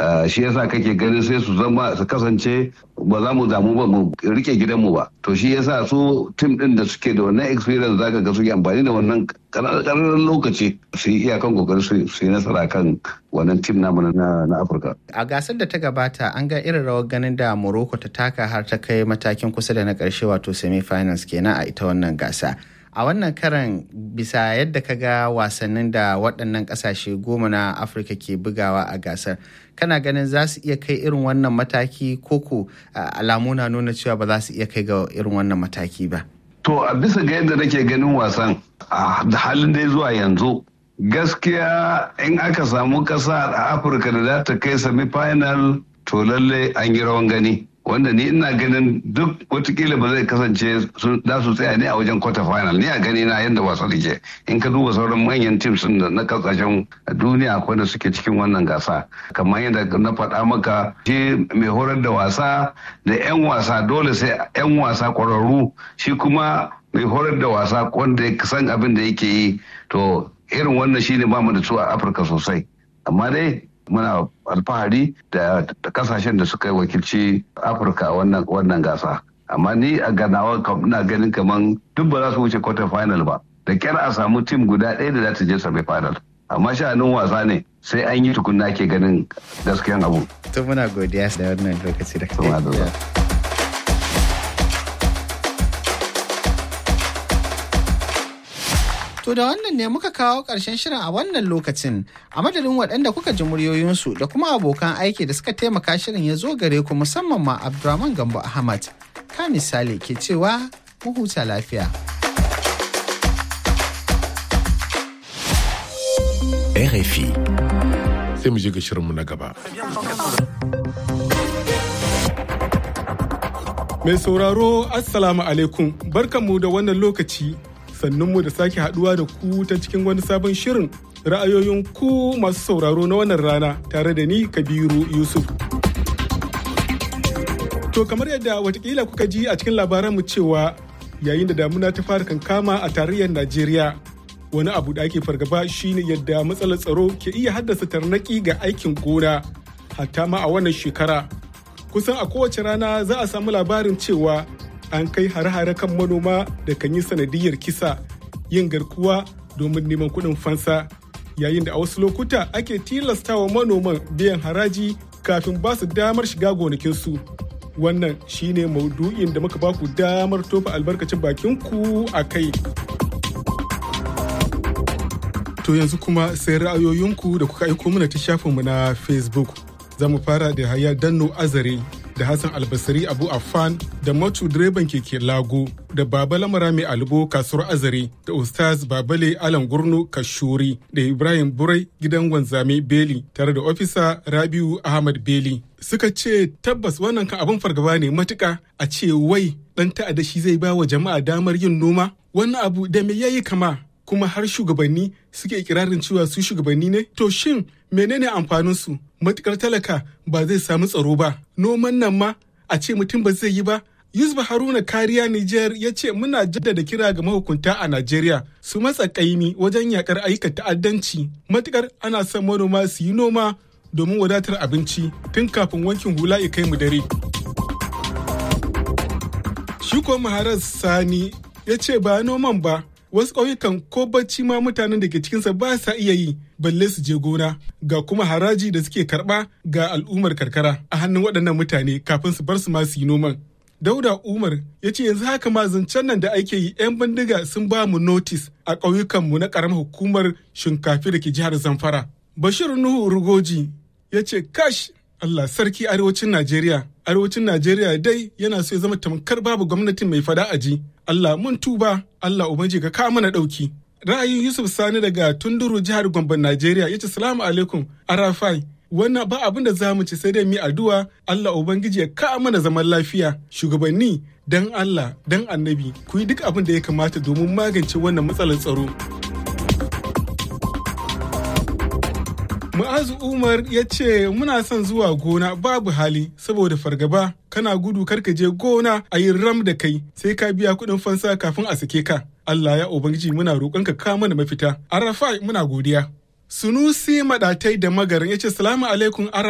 shi yasa kake ganin sai su zama su kasance ba za mu damu ba mu rike gidanmu ba to shi yasa su tim din da suke da wannan experience zaka ga suke amfani da wannan ƙararren lokaci su yi iyakan kokari su yi nasara kan wannan tim namu na Afirka. A gasar da ta gabata an ga irin rawar ganin da Morocco ta taka har ta kai matakin kusa da na ƙarshe wato semi-finals kenan a ita wannan gasa. a wannan karan bisa yadda ka ga wasannin da waɗannan ƙasashe goma na afirka ke bugawa a gasar kana ganin za su iya kai irin wannan mataki koko alamu na nuna cewa ba za su iya kai ga irin wannan mataki ba to a bisa ga yadda nake ganin wasan a halin dai zuwa yanzu gaskiya in aka samu ƙasa a afirka da za ta kai semi final to lalle an yi rawan gani wanda ni ina ganin duk watakila ba zai kasance za su tsaya ne a wajen quarter final ni a gani na yadda wasa da ke in ka duba sauran manyan teams na kasashen duniya akwai da suke cikin wannan gasa kamar yadda na faɗa maka shi mai horar da wasa da 'yan wasa dole sai 'yan wasa ƙwararru shi kuma mai horar da wasa wanda ya san abin da yake yi to irin wannan shine ba mu da su a afirka sosai amma dai muna alfahari da kasashen da suka yi wakilci afirka wannan gasa amma ni a ganawa ina ganin kaman duk ba za su wuce quarter final ba da kyar a samu tim guda ɗaya da za ta je semi final amma sha'anin wasa ne sai an yi tukunna ke ganin gaskiyan abu to muna godiya da wannan lokaci da kai To da wannan ne muka kawo ƙarshen shirin a wannan lokacin a madadin waɗanda kuka ji muryoyinsu da kuma abokan aiki da suka taimaka shirin ya zo gare ku musamman ma Abdurrahman Gambo Ahmad. Ka misali ke cewa mu huta lafiya. RFI. Sai mu je ga shirinmu na gaba. Mai sauraro Assalamu alaikum barkanmu da wannan lokaci sannunmu da sake haduwa da ku ta cikin wani sabon shirin ra'ayoyin ku masu sauraro na wannan rana tare da ni kabiru yusuf to kamar yadda watakila kuka ji a cikin labaranmu cewa yayin da damuna ta fara kankama a tarayyar najeriya wani abu da ake fargaba shine yadda matsalar tsaro ke iya haddasa tarnaki ga aikin gona hatta ma a wannan shekara kusan a kowace rana za a samu labarin cewa an kai hare-hare kan manoma da kan yi sanadiyar kisa yin garkuwa domin neman kuɗin fansa yayin da a wasu lokuta ake tilastawa manoman biyan haraji kafin ba su damar shiga gonakinsu wannan shine maudu'in da muka baku damar tofa albarkacin bakinku a kai to yanzu kuma sai ra'ayoyinku da kuka aiko mana ta shafinmu na facebook za mu fara da haya danno azare da Hassan Albasari Abu Affan da Matu direban keke Lago da Baba Lamara mai Albo kasuwar Azare da Ustaz Babale Alan Gurnu Kashuri da Ibrahim Burai gidan wanzame Beli tare da ofisa Rabiu Ahmad Beli. Suka ce tabbas wannan kan abin fargaba ne matuka a ce wai dan ta'adda shi zai ba wa jama'a damar yin noma wannan abu da me yayi kama kuma har shugabanni suke ikirarin cewa su shugabanni ne to shin menene amfanin su matukar talaka ba zai samu tsaro ba noman nan ma a ce mutum ba zai yi ba Yusuf Haruna Kariya Nijar ya ce muna jaddada kira ga mahukunta a Najeriya su matsa kaimi wajen yakar ayyukan ta'addanci matukar ana son manoma su yi noma domin wadatar abinci tun kafin wankin hula ya kai mu dare. Shi ko Maharar Sani ya ce ba noman ba wasu ƙauyukan ko bacci ma mutanen da ke cikinsa ba sa iya yi balle su je gona ga kuma haraji da suke karɓa ga al'ummar karkara a hannun waɗannan mutane kafin su bar su ma su yi noman. Dauda Umar ya ce yanzu haka ma zancen nan da ake yi 'yan bindiga sun ba mu notis a ƙauyukanmu na ƙaramar hukumar shinkafi da ke jihar Zamfara. Bashir Nuhu Rugoji ya ce kash Allah sarki arewacin Najeriya. Arewacin Najeriya dai yana so ya zama tamkar babu gwamnatin mai fada aji. Allah mun tuba, Allah ubanji ka kawo mana ɗauki. Ra'ayin Yusuf Sani daga Tunduru jihar Gombe Najeriya ya ce salamu alaikum Arafai. Wannan ba abin da za mu ci sai dai mu addu'a Allah Ubangiji ya kawo mana zaman lafiya. Shugabanni dan Allah dan annabi ku yi duk abin da ya kamata domin magance wannan matsalar tsaro. Mu'azu Umar ya ce muna son zuwa gona babu hali saboda fargaba kana gudu karka je gona a yi ram da kai sai ka biya kuɗin fansa kafin a sake ka. Allah ya Ubangiji muna roƙonka ka mana mafita. Arafai muna godiya. Sunusi maɗatai da magarin ya ce salamu alaikum